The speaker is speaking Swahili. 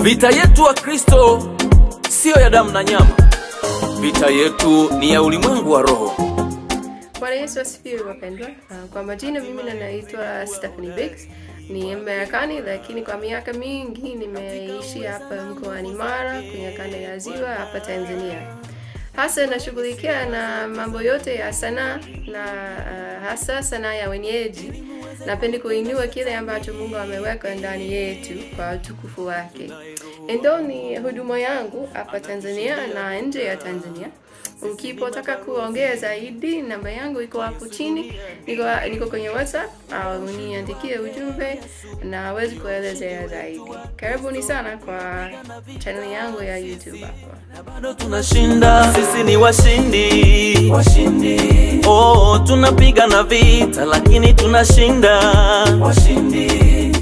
Vita yetu wa Kristo siyo ya damu na nyama, vita yetu ni ya ulimwengu wa roho. Bwana Yesu asifiwe wapendwa. Uh, Kwa majina mimi ninaitwa Stephanie Biggs, ni Marekani, lakini kwa miaka mingi nimeishi hapa mkoani Mara kwenye kanda ya Ziwa hapa Tanzania. Hasa nashughulikia na mambo yote ya sanaa na uh, hasa sanaa ya wenyeji. Napenda kuinua kile ambacho Mungu ameweka ndani yetu kwa utukufu wake. Ndo ni huduma yangu hapa Tanzania na nje ya Tanzania. Ukipotaka kuongea zaidi, namba yangu iko hapo chini, niko, niko kwenye WhatsApp au niandikie ujumbe na awezi kuelezea zaidi. Karibuni sana kwa channel yangu ya YouTube hapa. Bado tunashinda, sisi ni washindi, washindi. Oh, tunapigana vita lakini tunashinda, washindi.